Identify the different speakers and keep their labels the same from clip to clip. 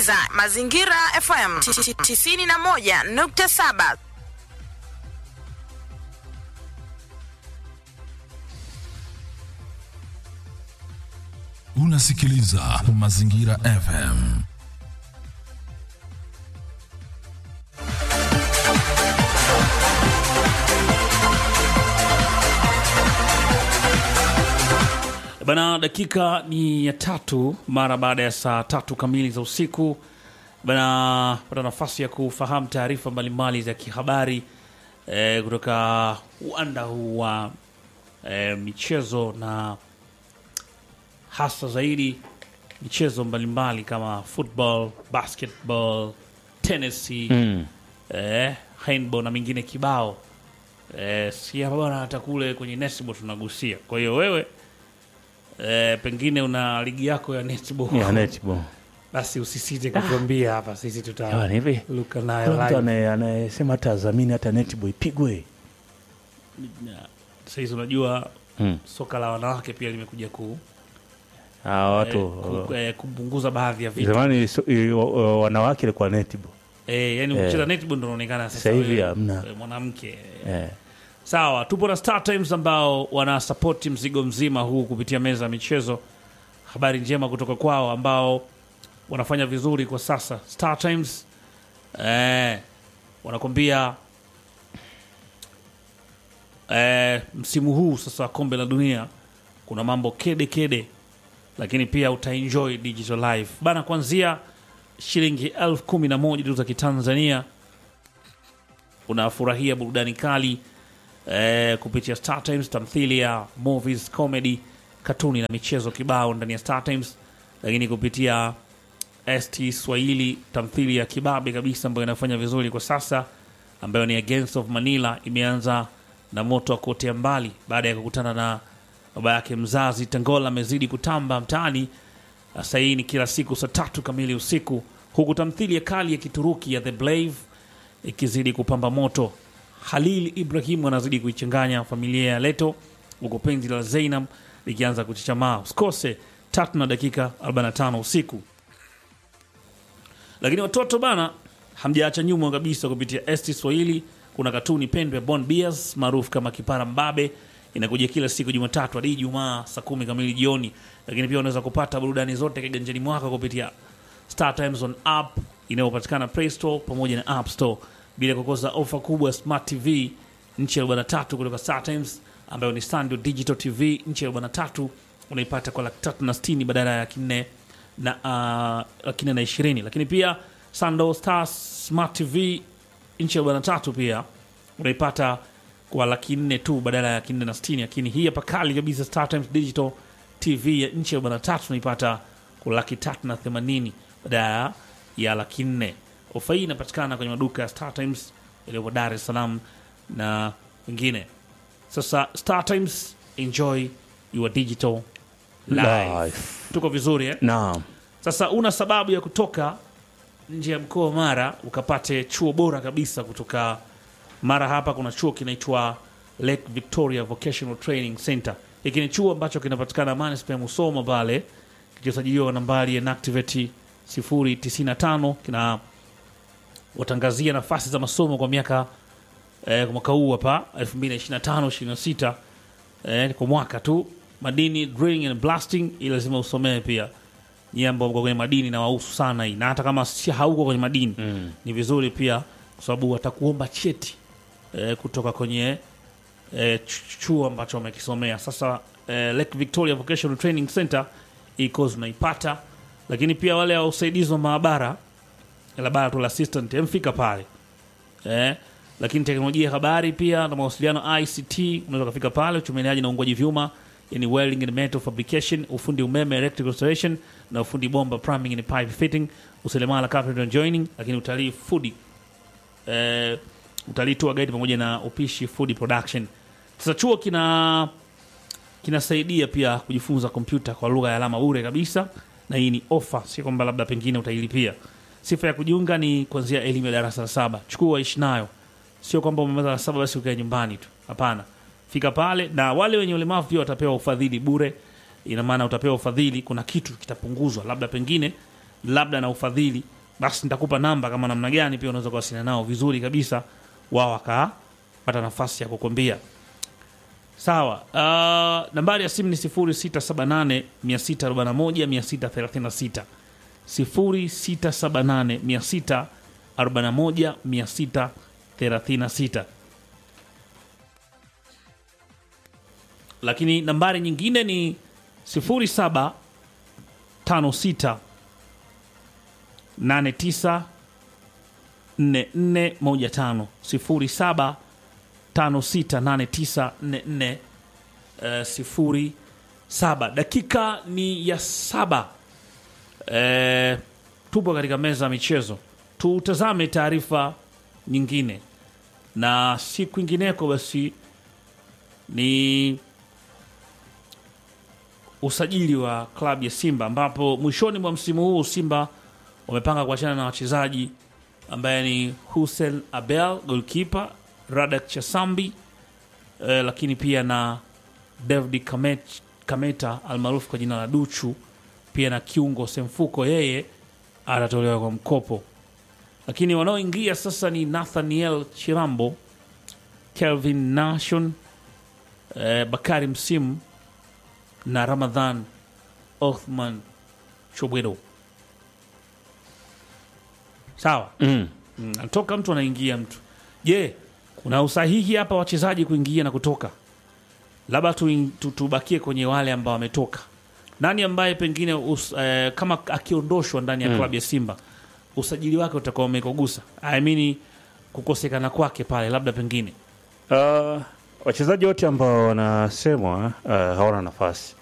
Speaker 1: unasikiliza Mazingira FM 91.7.
Speaker 2: Unasikiliza Mazingira FM.
Speaker 3: Bana, dakika ni ya tatu mara baada ya saa tatu kamili za usiku. Bana, pata nafasi ya kufahamu taarifa mbalimbali za kihabari eh, kutoka uwanda huu wa eh, michezo na hasa zaidi michezo mbalimbali kama football, basketball, tennis,
Speaker 4: Mm.
Speaker 3: eh, handball na mingine kibao. Eh, si hapa bwana, hata kule kwenye netball tunagusia. Kwa hiyo wewe eh, pengine una ligi yako ya netball
Speaker 4: Ya netball.
Speaker 3: basi usisite kutuambia hapa, sisi
Speaker 4: Jamani, hivi
Speaker 3: tutaluka
Speaker 4: kuna
Speaker 3: nayo
Speaker 4: mtu
Speaker 3: live.
Speaker 4: anaye- anayesema hata azamini hata netball ipigwe.
Speaker 3: Saizi unajua
Speaker 4: Mm.
Speaker 3: soka la wanawake pia limekuja ku,
Speaker 4: Ah, watu
Speaker 3: eh, ku, eh, kupunguza baadhi ya vitu
Speaker 4: zamani so, i, o- o- wanawake ilikuwa netball.
Speaker 3: eh, yani
Speaker 4: Eh.
Speaker 3: ukicheza netball ndo unaonekana sasa
Speaker 4: Sasa hivi
Speaker 3: wewe,
Speaker 4: hamna.
Speaker 3: eh, mwanamke
Speaker 4: Eh.
Speaker 3: Sawa, tupo na Star Times ambao wanasapoti mzigo mzima huu kupitia meza ya michezo. Habari njema kutoka kwao ambao wanafanya vizuri kwa sasa. Star Times eh, wanakwambia eh, msimu huu sasa wa kombe la dunia kuna mambo kede kede, lakini pia utaenjoy digital life bana, kuanzia shilingi elfu kumi na moja tu za Kitanzania unafurahia burudani kali eh, kupitia Star Times, tamthilia, movies, comedy, katuni na michezo kibao ndani ya Star Times, lakini kupitia ST Swahili, tamthilia ya kibabe kabisa ambayo inafanya vizuri kwa sasa, ambayo ni Against of Manila, imeanza na moto wa kuotea mbali baada ya kukutana na baba yake mzazi. Tangola amezidi kutamba mtaani. Sasa hii ni kila siku saa tatu kamili usiku, huku tamthilia kali ya Kituruki ya The Blave ikizidi kupamba moto. Halil Ibrahim anazidi kuichanganya familia ya Leto, huku penzi la Zainab likianza kuchichamaa. Usikose tatu na dakika 45 usiku. Lakini watoto bana, hamjaacha nyuma kabisa. Kupitia ST Swahili kuna katuni pendwa ya Bon Beers maarufu kama Kipara Mbabe, inakuja kila siku Jumatatu hadi Ijumaa saa kumi kamili jioni. Lakini pia unaweza kupata burudani zote kiganjani mwako kupitia Star Times on app inayopatikana Play Store pamoja na App Store, bila kukosa ofa kubwa ya Smart TV nchi ya 43 kutoka Star Times ambayo ni Standard Digital TV nchi ya 43 unaipata kwa laki tatu na sitini badala ya laki nne na uh, laki nne na ishirini. Lakini pia Sando Star Smart TV nchi ya 43 pia unaipata kwa laki nne tu badala ya laki nne na sitini. Lakini hii hapa kali kabisa Star Times Digital TV ya nchi ya 43 unaipata kwa laki tatu na themanini badala ya laki nne. Ofa hii inapatikana kwenye maduka ya Star Times yaliyopo Dar es Salaam na wengine. Sasa Star Times, enjoy your digital life.
Speaker 4: Life.
Speaker 3: Tuko vizuri eh?
Speaker 4: Naam.
Speaker 3: Sasa una sababu ya kutoka nje ya mkoa wa Mara ukapate chuo bora kabisa kutoka Mara. Hapa kuna chuo kinaitwa Lake Victoria Vocational Training Center. Hiki ni chuo ambacho kinapatikana manispaa ya Musoma pale, kilichosajiliwa nambari ya NACTIVATE 095 kina watangazia nafasi za masomo kwa miaka eh, kwa mwaka huu hapa 2025 26 eh, kwa mwaka tu madini drilling and blasting, ili lazima usomee pia nyie ambao mko kwenye madini na wahusu sana hii, na hata kama si hauko kwenye madini
Speaker 4: Mm.
Speaker 3: ni vizuri pia, kwa sababu watakuomba cheti eh, kutoka kwenye eh, ch- chuo ambacho wamekisomea. Sasa eh, Lake Victoria Vocational Training Center hii course unaipata, lakini pia wale wa usaidizi wa maabara laboratory assistant mfika pale eh, lakini teknolojia ya habari pia na mawasiliano ICT unaweza kufika pale, uchomeleaji na uungwaji vyuma, yani welding and metal fabrication, ufundi umeme electrical installation na ufundi bomba plumbing and pipe fitting, useremala carpentry and joining, lakini utalii food eh, utalii tour guide pamoja na upishi food production. Sasa chuo kina kinasaidia pia kujifunza kompyuta kwa lugha ya alama bure kabisa, na hii ni ofa, si kwamba labda pengine utailipia. Sifa ya kujiunga ni kuanzia elimu ya darasa la saba. Chukua ishi nayo, sio kwamba umemaliza la saba basi ukae nyumbani tu. Hapana, fika pale, na wale wenye ulemavu pia watapewa ufadhili bure. Ina maana utapewa ufadhili, kuna kitu kitapunguzwa, labda pengine labda na ufadhili basi nitakupa namba kama namna gani pia unaweza kuwasiliana nao vizuri kabisa wao wakapata nafasi ya kukwambia sawa uh, nambari ya simu ni 0678 641 636 0678 641 lakini nambari nyingine ni 0756 89 4415 07 568944 eh, sifuri saba dakika ni ya saba eh, tupo katika meza ya michezo tutazame taarifa nyingine na si kwingineko basi ni usajili wa klabu ya Simba ambapo mwishoni mwa msimu huu Simba wamepanga kuachana na wachezaji ambaye ni Hussein Abel goalkeeper, Radak Chasambi eh, lakini pia na David Kamet, Kameta almaarufu kwa jina la Duchu, pia na kiungo Semfuko, yeye atatolewa kwa mkopo. Lakini wanaoingia sasa ni Nathaniel Chirambo, Kelvin Nation, eh, Bakari Msimu na Ramadhan Othman Chobwedo. Sawa.
Speaker 4: Mm.
Speaker 3: Mm, anatoka mtu anaingia mtu. Je, kuna usahihi hapa wachezaji kuingia na kutoka? Labda tu, tu, tubakie kwenye wale ambao wametoka. Nani ambaye pengine us, eh, kama akiondoshwa ndani ya klabu ya Simba usajili wake utakuwa umekogusa? I mean kukosekana kwake pale labda pengine.
Speaker 4: Uh, wachezaji wote ambao wanasemwa uh, hawana nafasi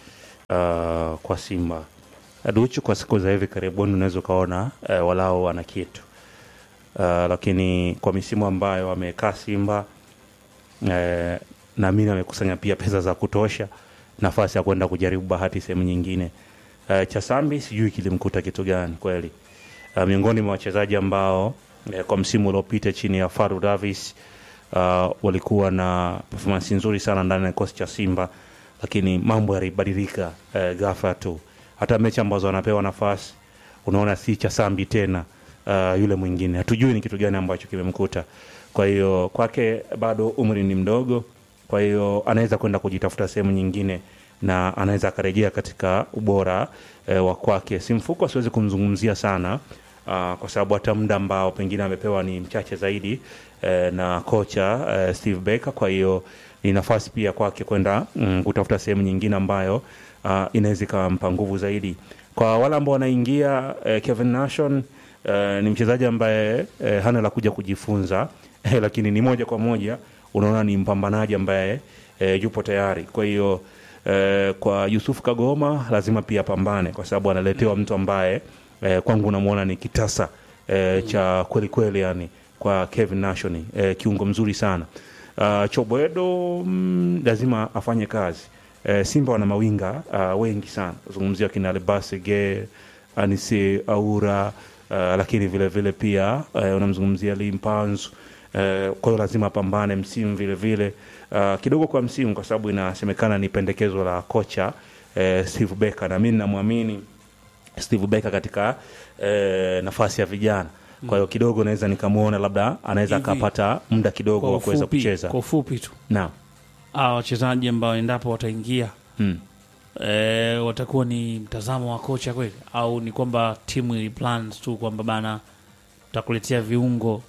Speaker 4: uh, kwa Simba. Duchu kwa siku za hivi karibuni unaweza ukaona uh, walao wana kitu uh, lakini kwa misimu ambayo wamekaa Simba uh, naamini wamekusanya pia pesa za kutosha, nafasi ya kwenda kujaribu bahati sehemu nyingine. Uh, Chasambi sijui kilimkuta kitu gani kweli. Uh, miongoni mwa wachezaji ambao uh, kwa msimu uliopita chini ya Faru Davis uh, walikuwa na performance nzuri sana ndani ya kikosi cha Simba, lakini mambo yalibadilika uh, ghafla tu. Hata mechi ambazo wanapewa nafasi unaona si cha Sambi tena uh, yule mwingine, hatujui ni kitu gani ambacho kimemkuta. Kwa hiyo kwake bado umri ni mdogo, kwa hiyo anaweza kwenda kujitafuta sehemu nyingine na anaweza akarejea katika ubora eh, wa kwake. Simfuko siwezi kumzungumzia sana uh, kwa sababu hata muda ambao pengine amepewa ni mchache zaidi eh, na kocha eh, Steve Baker. Kwa hiyo ni nafasi pia kwake kwenda mm, kutafuta sehemu nyingine ambayo uh, inaweza ikampa nguvu zaidi. Kwa wale ambao wanaingia eh, Kevin Nation eh, ni mchezaji ambaye eh, hana la kuja kujifunza eh, lakini ni moja kwa moja unaona ni mpambanaji ambaye eh, yupo tayari. Kwa hiyo eh, kwa Yusuf Kagoma lazima pia apambane, kwa sababu analetewa mtu ambaye eh, kwangu unamwona ni kitasa eh, cha kweli kweli, yani kwa Kevin Nation eh, kiungo mzuri sana. Uh, Chobwedo mm, lazima afanye kazi. Eh, Simba wana mawinga uh, wengi sana, zungumzia kina Alibase Ge, Anise Aura uh, lakini vile vile pia uh, unamzungumzia Limpanzu uh, kwa hiyo lazima apambane msimu vile vile uh, kidogo kwa msimu, kwa sababu inasemekana ni pendekezo la kocha uh, Steve Becker na mimi namwamini Steve Becker katika eh, nafasi ya vijana. Kwa hiyo kidogo naweza nikamwona labda anaweza
Speaker 3: Hivi,
Speaker 4: akapata muda kidogo
Speaker 3: Kwa
Speaker 4: wa kuweza
Speaker 3: ufupi,
Speaker 4: kucheza.
Speaker 3: kwa ufupi tu
Speaker 4: Naam.
Speaker 3: hawa wachezaji ambao endapo wataingia
Speaker 4: Mm.
Speaker 3: e, watakuwa ni mtazamo wa kocha kweli au ni kwamba timu ili plans tu kwamba bana takuletea viungo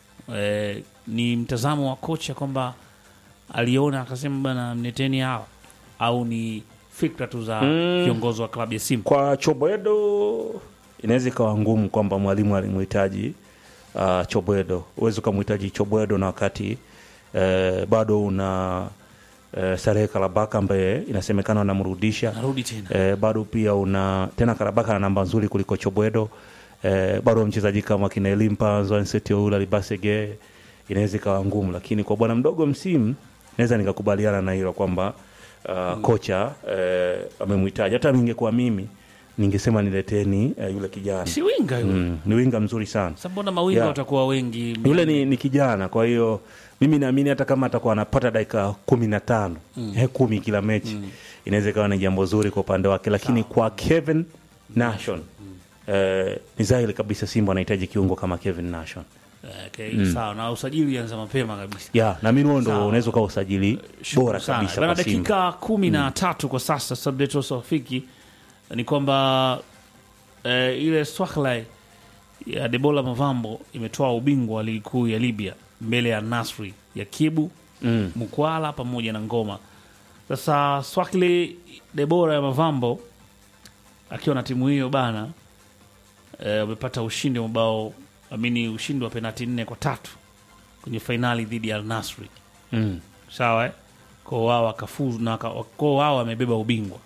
Speaker 3: e, ni mtazamo wa kocha kwamba aliona akasema bana mneteni hawa au ni fikra tu za viongozi wa klabu ya Simba
Speaker 4: Kwa Chobwedo inaweza ikawa ngumu kwamba mwalimu alimhitaji uh, Chobwedo. Huwezi ukamhitaji Chobwedo na wakati eh, bado una eh, Salehe Karabaka ambaye inasemekana wanamrudisha
Speaker 3: narudi tena
Speaker 4: eh, bado pia una tena Karabaka na namba nzuri kuliko Chobwedo eh, bado mchezaji kama kina Elimpa Nsetioula Libasege inaweza ikawa ngumu, lakini kwa bwana mdogo msimu naweza nikakubaliana na hilo kwamba uh, kocha eh, amemhitaji. Hata ningekuwa mimi ningesema nileteni eh, yule kijana
Speaker 3: si winga yule
Speaker 4: mm, ni winga mzuri sana
Speaker 3: Sasa mbona mawinga
Speaker 4: Yeah.
Speaker 3: watakuwa wengi
Speaker 4: yule ni, ni kijana kwa hiyo mimi naamini hata kama atakuwa anapata dakika kumi na tano eh, kumi kila mechi inaweza ikawa ni jambo zuri kwa upande wake lakini kwa Kevin Nation eh, ni dhahiri kabisa Simba anahitaji kiungo kama Kevin Nation
Speaker 3: Eh, okay, sawa na usajili ulianza mapema kabisa
Speaker 4: ya na mimi huo ndo
Speaker 3: Sawa.
Speaker 4: unaweza ukawa usajili
Speaker 3: Shukuru
Speaker 4: bora
Speaker 3: sana.
Speaker 4: kabisa
Speaker 3: Bana,
Speaker 4: kwa Simba
Speaker 3: dakika kumi na tatu kwa sasa subject also rafiki ni kwamba eh, ile Swahlai ya Debola Mavambo imetoa ubingwa wa ligi kuu ya Libya mbele ya Nasri ya Kibu
Speaker 4: mm.
Speaker 3: Mkwala pamoja na Ngoma. Sasa Swakli Debora ya Mavambo akiwa na timu hiyo bana eh, wamepata ushindi wa mabao amini ushindi wa penati nne kwa tatu kwenye fainali dhidi ya Al Nasri
Speaker 4: Mm.
Speaker 3: sawa eh? kwa wao wakafuzu na waka- kwa wao wamebeba ubingwa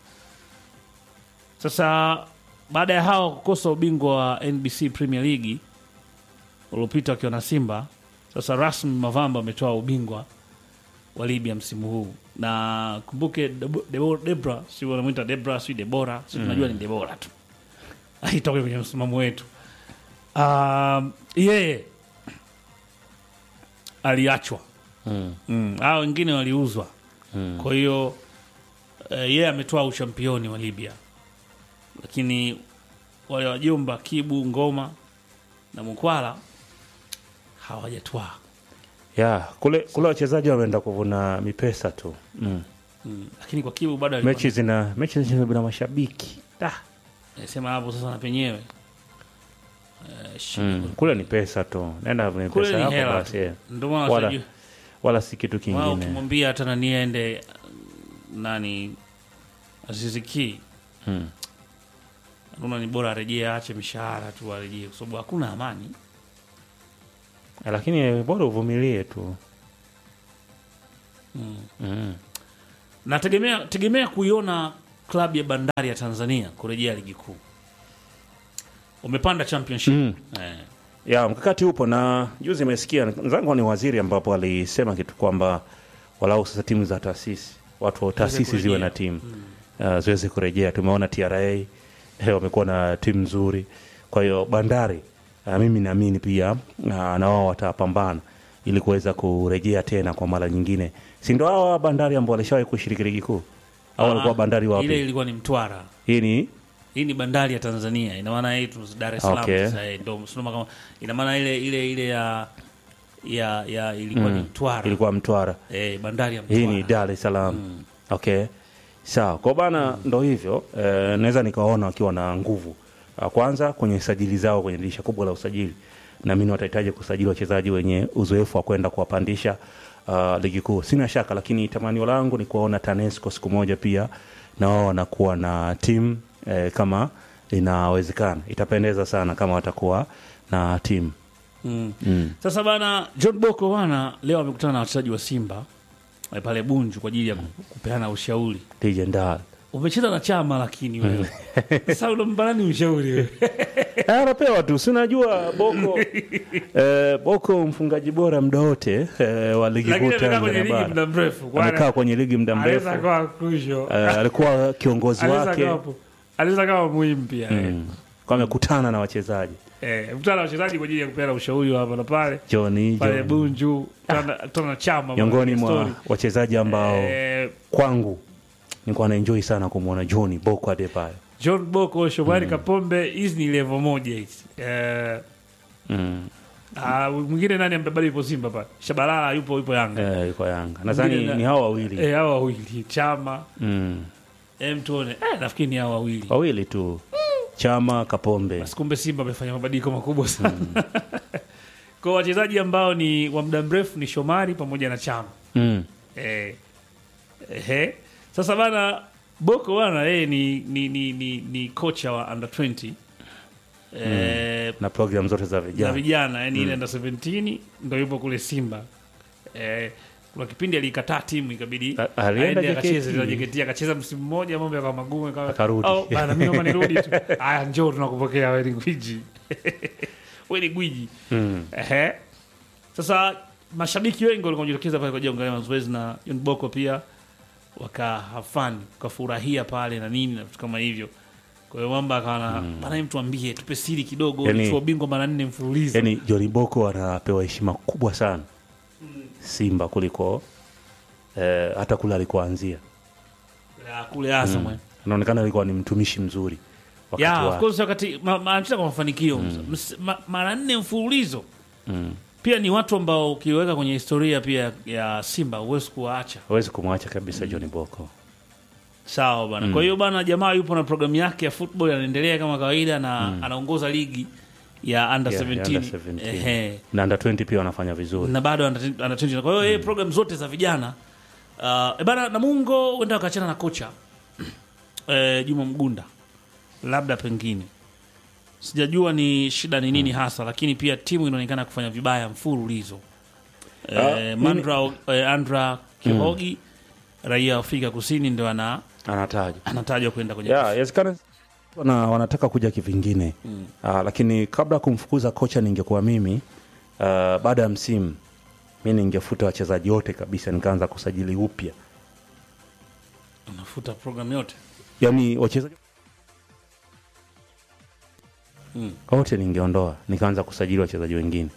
Speaker 3: sasa baada ya hao kukosa ubingwa wa NBC Premier League uliopita wakiwa na Simba sasa rasmi Mavamba ametoa ubingwa wa Libya msimu huu na kumbuke Debo- Debo- Debra si wanamwita Debra si Debora si tunajua ni Debora tu aitoke kwenye msimamo wetu um, yeye aliachwa
Speaker 4: Mm.
Speaker 3: mm. hao wengine waliuzwa
Speaker 4: Mm.
Speaker 3: kwa hiyo eh, yeye ametoa uchampioni wa Libya, lakini wale wajomba Kibu, Ngoma na Mkwala hawajatwaa.
Speaker 4: ya kule kule wachezaji wameenda kuvuna mipesa tu mm.
Speaker 3: Mm. Lakini kwa Kibu bado alikuwa
Speaker 4: mechi zina mechi zina bila mashabiki da.
Speaker 3: sema hapo sasa na penyewe eh, shi-
Speaker 4: mm. kule ni pesa tu nenda vune
Speaker 3: kule
Speaker 4: pesa
Speaker 3: ni
Speaker 4: yako
Speaker 3: hela
Speaker 4: basi
Speaker 3: tu.
Speaker 4: yeah.
Speaker 3: Ndio maana
Speaker 4: Wala-
Speaker 3: sijui-
Speaker 4: wala si kitu
Speaker 3: wao
Speaker 4: kingine
Speaker 3: ukimwambia hata nani aende nani Aziziki
Speaker 4: mm.
Speaker 3: naona ni bora arejee, aache mishahara tu arejee, kwa sababu hakuna amani.
Speaker 4: lakini bora uvumilie tu
Speaker 3: mm.
Speaker 4: mm.
Speaker 3: nategemea tegemea kuiona klabu ya bandari ya tanzania kurejea ligi kuu umepanda championship
Speaker 4: Mm.
Speaker 3: eh.
Speaker 4: ya mkakati upo na juzi imesikia zangu ni waziri ambapo alisema kitu kwamba walau sasa timu za taasisi watu wa taasisi ziwe na timu uh, ziweze kurejea tumeona tra eh, wamekuwa na timu nzuri kwa hiyo bandari uh, mimi naamini pia uh, na wao watapambana ili kuweza kurejea tena kwa mara nyingine si ndo hawa bandari ambao walishawahi kushiriki ligi kuu au walikuwa
Speaker 3: Ah,
Speaker 4: bandari
Speaker 3: ile
Speaker 4: wapi
Speaker 3: ilikuwa ni mtwara
Speaker 4: hii ni
Speaker 3: hii ni bandari ya tanzania ina maana hii tu dar es salaam
Speaker 4: Okay.
Speaker 3: sasa eh, ndo msimamo kama ina maana ile ile ile ya ya ya ilikuwa ni mtwara
Speaker 4: ilikuwa mtwara
Speaker 3: eh, bandari ya mtwara
Speaker 4: hii ni dar es salaam okay sawa kwa bana ndo hivyo eh, naweza nikawaona wakiwa na nguvu Ah, kwanza kwenye sajili zao kwenye dirisha kubwa la usajili naamini watahitaji kusajili wachezaji wenye uzoefu wa kwenda kuwapandisha uh, ligi kuu sina shaka lakini tamanio langu ni kuwaona tanesco siku moja pia na wao wanakuwa na timu eh, kama inawezekana itapendeza sana kama watakuwa na timu
Speaker 3: mm.
Speaker 4: mm.
Speaker 3: Sasa bana, John Boko bana leo amekutana na wachezaji wa Simba eh, pale Bunju kwa ajili ya ku- kupeana ushauri.
Speaker 4: legendary
Speaker 3: Umecheza na chama lakini wewe sasa unampa nani ushauri wewe?
Speaker 4: Ah, anapewa tu si unajua boko eh, boko mfungaji bora muda wote eh, wa ligi
Speaker 3: Lakini
Speaker 4: kuu
Speaker 3: amekaa kwenye
Speaker 4: Tanzania
Speaker 3: ligi
Speaker 4: bara
Speaker 3: muda mrefu. Kwa
Speaker 4: amekaa kwenye ligi muda mrefu
Speaker 3: Anaweza kuwa crucial.
Speaker 4: eh, alikuwa kiongozi
Speaker 3: Anaweza
Speaker 4: wake
Speaker 3: kuwa hapo. Anaweza kuwa muhimu pia. eh.
Speaker 4: mm. kwa amekutana na wachezaji
Speaker 3: Eh, mkutana na wachezaji kwa ajili ya kupeana ushauri wa hapa na pale.
Speaker 4: Johnny
Speaker 3: Pale
Speaker 4: John.
Speaker 3: Bunju, kutana kutana na chama.
Speaker 4: miongoni
Speaker 3: bana,
Speaker 4: mwa
Speaker 3: story.
Speaker 4: wachezaji ambao
Speaker 3: Eh,
Speaker 4: kwangu nilikuwa naenjoy sana kumwona Johnny Boko Adebayo
Speaker 3: John Boko, Shomari Kapombe, hizi ni level moja hizi. Eh,
Speaker 4: mm.
Speaker 3: Ah, mwingine nani ambaye bado yupo Simba pale? Shabalala yupo yupo Yanga.
Speaker 4: eh, yuko Yanga nadhani
Speaker 3: na-
Speaker 4: ni hao wawili
Speaker 3: Eh, hao wawili Chama,
Speaker 4: mm.
Speaker 3: em tuone. Eh, nafikiri ni hao wawili.
Speaker 4: wawili tu Chama Kapombe
Speaker 3: Basi kumbe Simba amefanya mabadiliko makubwa sana. Kwa wachezaji ambao ni wa muda mrefu ni Shomari pamoja na Chama.
Speaker 4: mm.
Speaker 3: Eh, ehe. Sasa bana Boko bana yeye ni ni, ni, ni ni kocha wa under 20. Eh,
Speaker 4: na program zote za
Speaker 3: za
Speaker 4: vijana
Speaker 3: vijana yani ile under 17 ndo yupo kule Simba. Eh, kuna kipindi aliikataa timu ikabidi
Speaker 4: A- alienda
Speaker 3: aende akacheze
Speaker 4: JKT.
Speaker 3: na JKT akacheza msimu mmoja mambo yakawa magumu akawa
Speaker 4: Akarudi.
Speaker 3: oh, bana mimi naomba nirudi tu. Aya njoo tunakupokea wewe ni gwiji. wewe ni gwiji.
Speaker 4: mm.
Speaker 3: Ehe. Sasa mashabiki wengi walikuwa wanajitokeza pale kwa ajili ya kuangalia mazoezi na John Boko pia wakahafani wakafurahia pale na nini na vitu kama hivyo. Kwa hiyo mamba akawa na bana, hebu tuambie, tupe siri kidogo,
Speaker 4: Yani-
Speaker 3: yani, bingwa mara nne mfululizo.
Speaker 4: yani Johnny Boko anapewa heshima kubwa sana Simba kuliko eh, hata kule alikoanzia
Speaker 3: Ya, kule Azam eh.
Speaker 4: anaonekana alikuwa ni mtumishi mzuri wakati
Speaker 3: yeah, of
Speaker 4: wake.
Speaker 3: course wakati ma- ma- anacheza kwa mafanikio Ms- ma- mara nne mfululizo
Speaker 4: Mm.
Speaker 3: pia ni watu ambao ukiweka kwenye historia pia ya Simba huwezi kuwaacha
Speaker 4: hawezi kumwacha kabisa John Boko.
Speaker 3: sawa bana. Kwa hiyo bana, jamaa yupo na programu yake ya football anaendelea kama kawaida na anaongoza ligi ya under
Speaker 4: Yeah,
Speaker 3: 17,
Speaker 4: ya under 17.
Speaker 3: Ehe.
Speaker 4: na under 20 pia wanafanya vizuri.
Speaker 3: na bado under under 20. Kwa hiyo yeye program zote za vijana uh, e bana Namungo huenda wakachana na kocha eh, Juma Mgunda, labda pengine sijajua ni shida ni nini hasa, lakini pia timu inaonekana kufanya vibaya mfululizo. Eh,
Speaker 4: Ah,
Speaker 3: Mandra eh, Andra Kihogi raia wa Afrika Kusini ndio ana
Speaker 4: Anataja.
Speaker 3: anatajwa kwenda kwenye
Speaker 4: Yeah, inawezekana wana, wanataka kuja kivingine mm. lakini kabla ya kumfukuza kocha ningekuwa mimi uh, baada ya msimu mi ningefuta wachezaji wote kabisa nikaanza kusajili upya
Speaker 3: anafuta program yote
Speaker 4: yani wachezaji wote ningeondoa nikaanza kusajili wachezaji wengine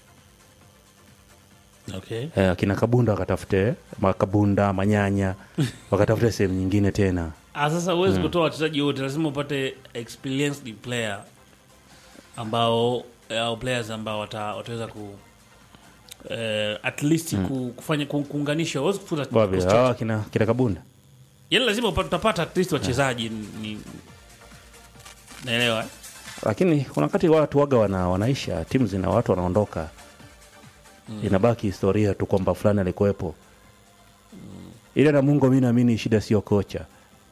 Speaker 3: okay.
Speaker 4: eh, akina kabunda wakatafute makabunda manyanya wakatafute sehemu nyingine tena
Speaker 3: Ah, sasa huwezi kutoa wachezaji wote, lazima upate experienced player ambao au players ambao wata, wataweza ku eh, at least ku, kufanya ku, kuunganisha. Huwezi kufuta
Speaker 4: Wapi?
Speaker 3: kikosi chote.
Speaker 4: Hawa kina, kina kabunda
Speaker 3: Yaani lazima upate- utapata at least wachezaji ni naelewa eh?
Speaker 4: lakini kuna wakati watu waga wana, wanaisha timu zina watu wanaondoka inabaki historia tu kwamba fulani alikuwepo ile na mungu mi naamini shida sio kocha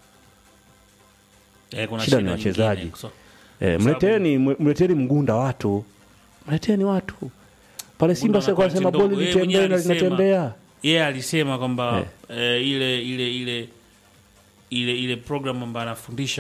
Speaker 3: Eh, kuna
Speaker 4: Shida ni
Speaker 3: nyingine.
Speaker 4: wachezaji.
Speaker 3: So,
Speaker 4: e, mleteni mleteni mgunda watu mleteni watu pale simba
Speaker 3: anakuwa
Speaker 4: sasa sema
Speaker 3: mtindo-
Speaker 4: boli
Speaker 3: yeye mwenyewe
Speaker 4: litembee na
Speaker 3: alisema.
Speaker 4: linatembea
Speaker 3: yeye alisema kwamba
Speaker 4: Eh.
Speaker 3: eh, ile ile ile ile ile program ambayo anafundisha